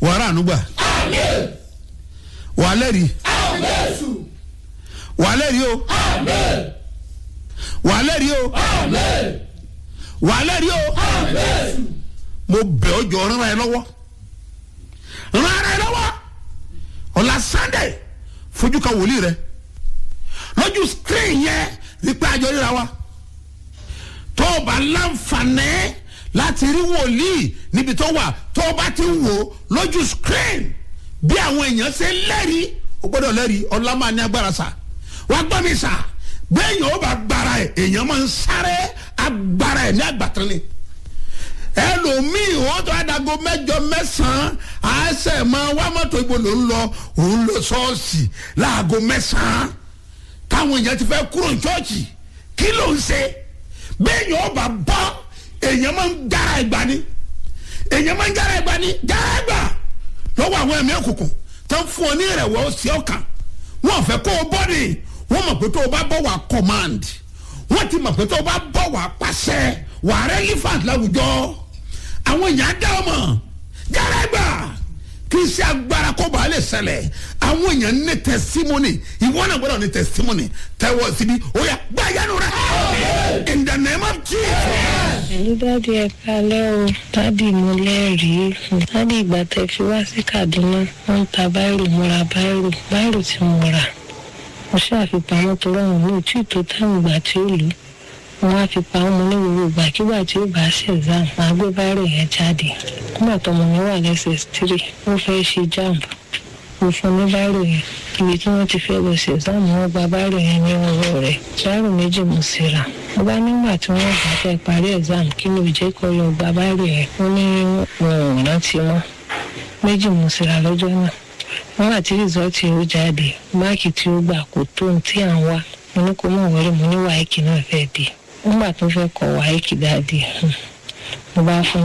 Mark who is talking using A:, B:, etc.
A: wàrà ànúgbà wà lẹ́rìí wà lẹ́rìí o wà lẹ́rìí o wà lẹ́rìí o mo bẹ̀ ọ́ jọ rán ẹ lọ́wọ́ rán ẹ lọ́wọ́ ọ̀la sunday fojú ka wòlíì rẹ lójú screen yẹn wípé àjọ ríra wa tó o bá láǹfààní láti rí wòlíì níbi tó wà tó o bá ti ń wò lójú screen bí àwọn èèyàn ṣe lẹ́rìí o gbọ́dọ̀ lẹ́rìí ọlá máa ní agbára sà wá gbọ́ mi sà bẹ́ẹ̀ yẹn ó bá gbára ẹ̀ èèyàn máa ń sáré agbára ẹ̀ ní àgbàtàn ni ẹlòmíì wọn tó adago mẹjọ mẹsàn án àṣẹ máa wá mọtò ibo ló ń lọ òun lọ ṣọọṣì láago mẹsàn án táwọn èèyàn ti fẹ́ kúrò ní ṣọ́ọ̀ṣì kí ló ń ṣe bẹ́ẹ̀ yẹn ó bá bọ́ èèyàn máa ń jára ẹgbà ni èèyàn máa ń jára ẹgbà ni jára ẹgbà lọ́wọ́ àwọn ẹ̀mí òkùnkùn tó ń fún ọ ní ìrẹ̀wọ̀ sí ọkàn wọn fẹ́ kó o bọ́ ni wọ́n mọ̀ pé tó o bá bọ̀ wá command wọ́n ti mọ̀ pé tó o bá bọ̀ wá pàṣẹ wà á relevant láwùjọ àwọn èèyàn dá ọmọ jára ẹgbà kì í ṣe agbára kó bàa lè ṣẹlẹ̀ àwọn èèyàn ní testimony ìwọ náà gbọ́dọ̀ ní testimony tẹ́wọ́ síbi ó yà gbá yánu rẹ̀ in the name of jesus.
B: ẹ̀lú dáàdi ẹ kalẹ́ o dáàdi mo lẹ́rìí dáàdi ìgbà tẹ fi wá sí kaduna wọ́n ń ta báírò mo ra báírò báírò tí mo rà mo ṣàfipamọ́ tó rọrùn ní òtí tó táwọn ìgbà tí ó lò wọ́n á fi pamọ́ mo ní gbogbo ìgbàkigbà tí ó bá ṣe exam máa gbé báírò yẹn jáde nígbà tọmọ mi wà lẹ́sẹ̀ tírì ó fẹ́ ṣe jamb mo fún ní báírò yẹn ibi tí wọ́n ti fẹ́ lọ ṣe exam wọ́n gba báírò yẹn ní ọwọ́ rẹ̀ báírò méjì mo sì rà mo bá nígbà tí wọ́n bá fẹ́ parí exam kí ló jẹ́ kó lọ gba báírò yẹn ó ní wọn ò rántí mọ́ méjì mo sì rà lọ́jọ́ náà wọ́n àti rìsọ́ọ̀tì ó jáde máàkì tí ó gbà kò tó ohun tí à ń wá mo ní kó mọ̀ wọlé mo ní wáìkì náà fẹ́ dé nígbà tó fẹ́ kọ wáìkì dáadé mo bá fún